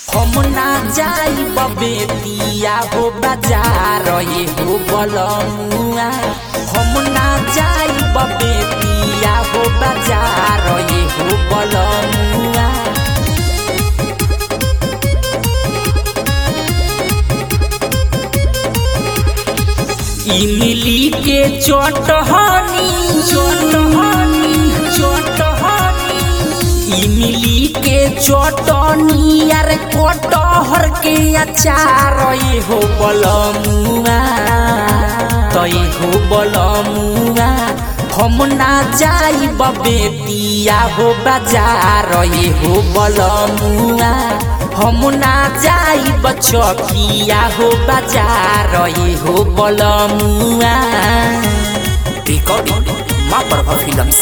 हम ना जाई बेतिया हो बाजार ये हो बलमुआ हम ना जाई बेतिया हो बाजार ये हो बलमुआ इमली के चटहनी चटहनी चटहनी इमली के चटनी यार कटहर के अचार ये हो बलमुआ तो ये हो बलमुआ हम ना जाई बेतिया हो बाजार ये हो बलमुआ हम ना जाई बचकिया हो बाजार ये हो बलमुआ रिकॉर्डिंग माँ प्रभा फिल्म्स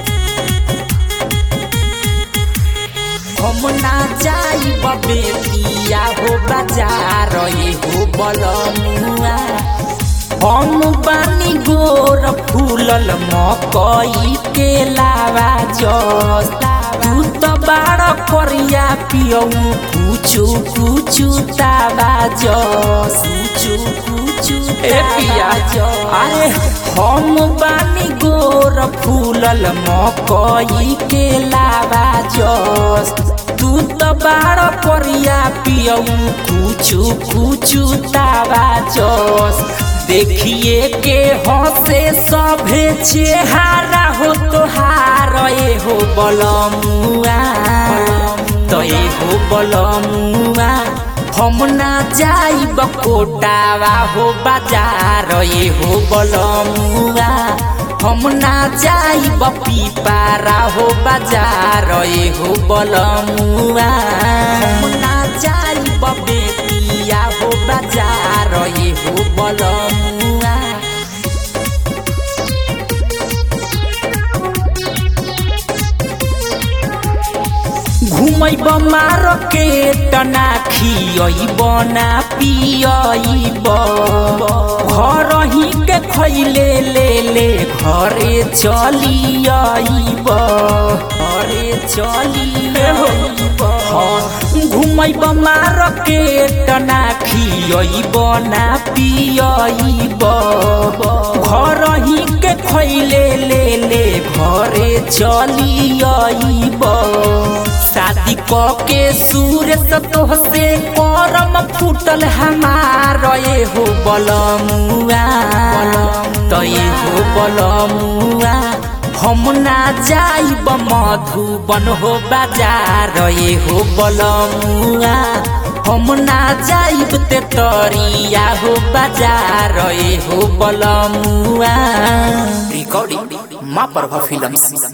हम ना जाई बेतिया हो बाजार ये हो बलमुआ हम बानी गोर फूलल मकई के लावा जस्ता तू तो बाड़ करिया पियऊ कुचु कुचु तावा जस कुचु कुचु ए पिया अरे हम बानी गोर फूलल मकई के लावा जस तू तो बाड़ करिया पियऊ कुचु कुचु तावा जस देखिए के हंसे सभे चेहारा हो तोहार ए हो बलमुआ तो ए हो बलमुआ हम ना जाई बकोटावा हो बाजार ए हो बलमुआ हम ना जाई पीपारा हो बाजार ए हो बलमुआ हम ना जाई बेतिया हो बाजार ए हो बलमुआ घुमैब मार्केट ना खियब ना पियब घर ही के खैले ले ले घरे चलियब घरे चलियब घुमैब मार्केट ना खियब ना पियब घर ही के खैले ले ले घरे चलियब शादी क के सूरज तोहसे करम फूटल हमार ये हो बलमुआ तो ये हो बलमुआ हम ना जाइब मधुबन हो बाजार ये हो बलमुआ हम ना जाइब ते तरिया हो बाजार ये हो बलमुआ रिकॉर्डिंग माँ प्रभा फिल्म्स